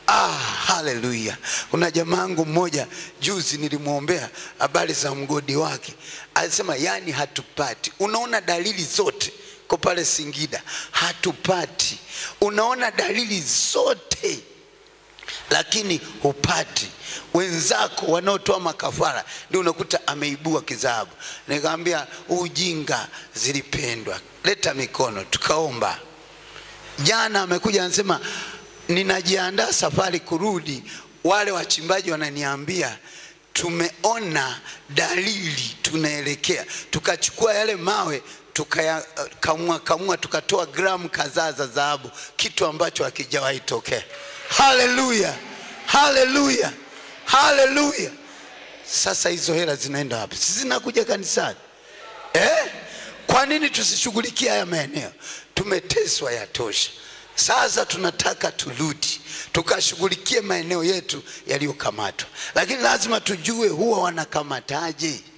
Ah, haleluya! Kuna jamaangu mmoja juzi nilimwombea habari za mgodi wake, alisema yani hatupati. Unaona dalili zote ko pale Singida, hatupati. Unaona dalili zote lakini hupati. Wenzako wanaotoa makafara ndio unakuta ameibua kizabu. Nikamwambia ujinga zilipendwa, leta mikono, tukaomba. Jana amekuja anasema ninajiandaa safari kurudi, wale wachimbaji wananiambia tumeona dalili tunaelekea, tukachukua yale mawe tukayakamua kamua, tukatoa gramu kadhaa za dhahabu, kitu ambacho hakijawahi tokea. Haleluya, haleluya, haleluya! Sasa hizo hela zinaenda wapi? Si zinakuja kanisani eh? Kwa nini tusishughulikie haya maeneo? Tumeteswa yatosha. Sasa tunataka turudi tukashughulikie maeneo yetu yaliyokamatwa, lakini lazima tujue huwa wanakamataje.